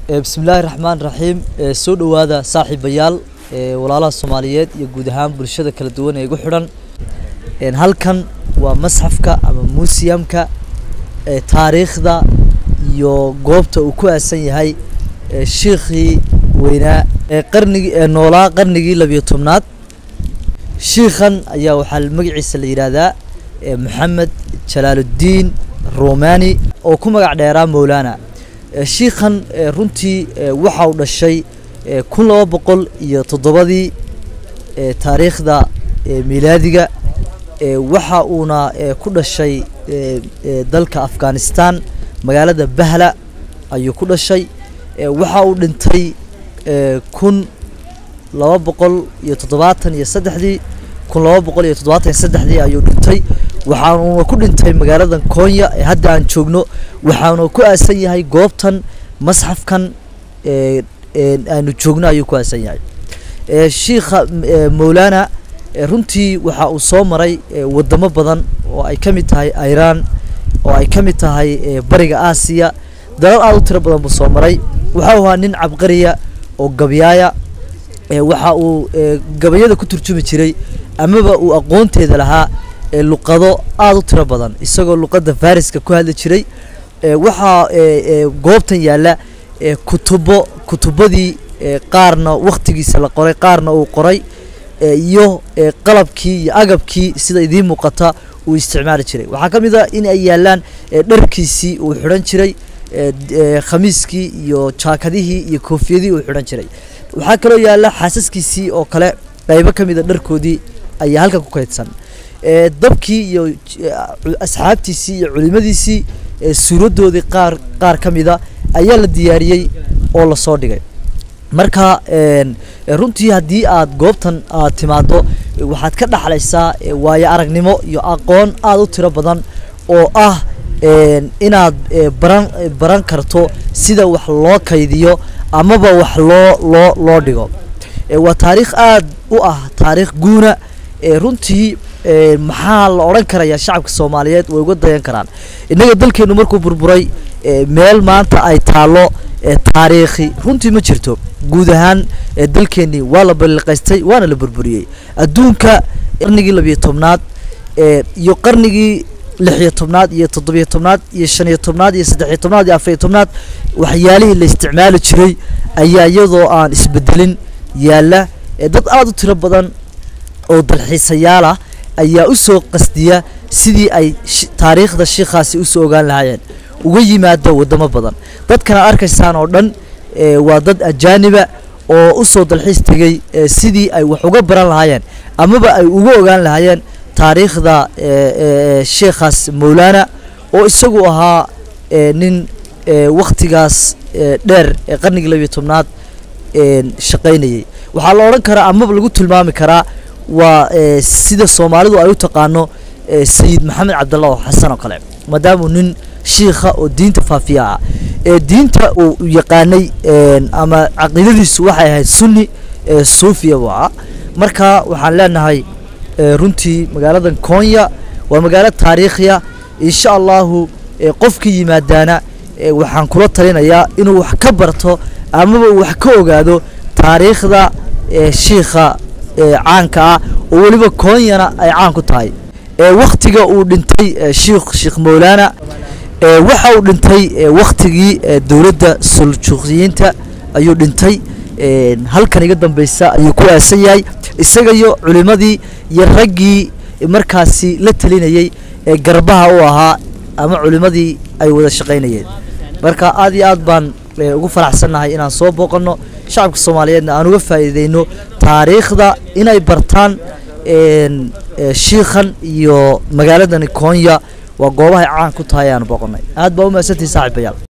bismillaahi raxmaan raxiim soo dhowaada saaxiibayaal walaalaha soomaaliyeed iyo guud ahaan bulshada kala duwan ee igu xidhan halkan waa masxafka ama muusiyamka taariikhda iyo goobta uu ku aasan yahay shiikhii weynaa ee qarnigii ee noolaa qarnigii labiyo tobnaad shiikhan ayaa waxaa magaciisa la yidhaahdaa maxamed jalaaluddiin romani oo ku magac dheeraa mowlana shiikhan runtii waxa uu dhashay kun laba boqol iyo toddobadii taariikhda miilaadiga waxa uuna ku dhashay dalka afghanistan magaalada bahla ayuu ku dhashay waxa uu dhintay kun laba boqol iyo toddobaatan iyo saddexdii kun laba boqol iyo toddobaatan iyo saddexdii ayuu dhintay waxaanuna ku dhintay magaaladan koonya ee hadda aan joogno waxaana ku aasan yahay goobtan masxafkan aanu joogno ayuu ku aasan yahay shiikha mowlana runtii waxa uu soo maray wadamo badan oo ay ka mid tahay iran oo ay ka mid tahay bariga aasiya dalal aada u tiro badan buu soo maray waxau ahaa nin cabqariya oo gabyaaya waxa uu gabayada ku turjumi jiray amaba uu aqoonteeda lahaa luqado aada u tiro badan isagoo luqadda fariska ku hadli jiray waxaa goobtan yaalla kutubo kutubadii qaarna waktigiisa la qoray qaarna uu qoray iyo qalabkii iyo agabkii sida idiin muuqata uu isticmaali jiray waxaa ka mid a in ay yaallaan dharkiisii uu xidhan jiray khamiiskii iyo jaakadihii iyo koofiyadii uu xidhan jiray waxaa kaloo yaalla xaasaskiisii oo kale qaybo ka mid a dharkoodii ayaa halkan ku kaydsan dabkii iyo asxaabtiisii iyo culimadiisii suuradoodii qaar qaar ka mida ayaa la diyaariyey oo lasoo dhigay marka runtii haddii aad goobtan aad timaado waxaad ka dhaxlaysaa waayo aragnimo iyo aqoon aada u tiro badan oo ah inaad baran baran karto sida wax loo kaydiyo amaba wax loo loo loo dhigo waa taariikh aada u ah taariikh guuna runtii maxaa la odhan karayaa shacabka soomaaliyeed way uga dayan karaan innaga dalkeennu markuu burburay meel maanta ay taallo taariikhi runtii ma jirto guud ahaan dalkeennii waa la balliqaystay waana la burburiyey adduunka qarnigii labiyo tobnaad iyo qarnigii lixiyo tobnaad iyo toddobiyo tobnaad iyo shaniyo tobnaad iyo saddexiyo tobnaad iyo afariyo tobnaad waxyaalihii la isticmaali jiray ayaa iyadoo aan isbedelin yaalla dad aada u tiro badan oo dalxiisayaal ah ayaa u soo qasdiya sidii ay taariikhda shiikhaasi usoo ogaan lahaayeen uga yimaado wadamo badan dadkana arkaysaan oo dhan waa dad ajaaniba oo usoo dalxiis tegey sidii ay wax uga baran lahaayeen amaba ay uga ogaan lahaayeen taariikhda sheikhaas mowlana oo isagu ahaa nin waktigaas dheer ee qarnigii labiyo tobnaad shaqaynayay waxaa la odhan karaa amaba lagu tilmaami karaa waa sida soomaalidu ay u taqaano sayid maxamed cabdallah oo xasan oo kale maadaamuu nin shiikha oo diinta faafiya ah ee diinta uu yaqaanay ama caqiidadiisu waxay ahayd sunni suufiya buu ah marka waxaan leenahay runtii magaaladan koonya waa magaalo taariikhiya insha allahu qofkii yimaadaana waxaan kula talinayaa inuu wax ka barto amaba uu wax ka ogaado taariikhda shiikha caanka ah oo weliba koonyana ay caan ku tahay waktiga uu dhintay shiikh sheekh mowlana waxa uu dhintay waktigii dowladda suljuuqiyiinta ayuu dhintay halkan iga dambeysa ayuu ku aasan yahay isaga iyo culimadii iyo raggii markaasi la telinayey ee garbaha u ahaa ama culimadii ay wada shaqaynayeen marka aad iyo aad baan ugu faraxsannahay inaan soo booqanno shacabka soomaaliyeedna aan uga faa'iideyno taariikhda inay bartaan shiikhan iyo magaaladani koonya waa goobahay caan ku tahay aan booqanay aad baa u mahadsantihi saaxiibayaal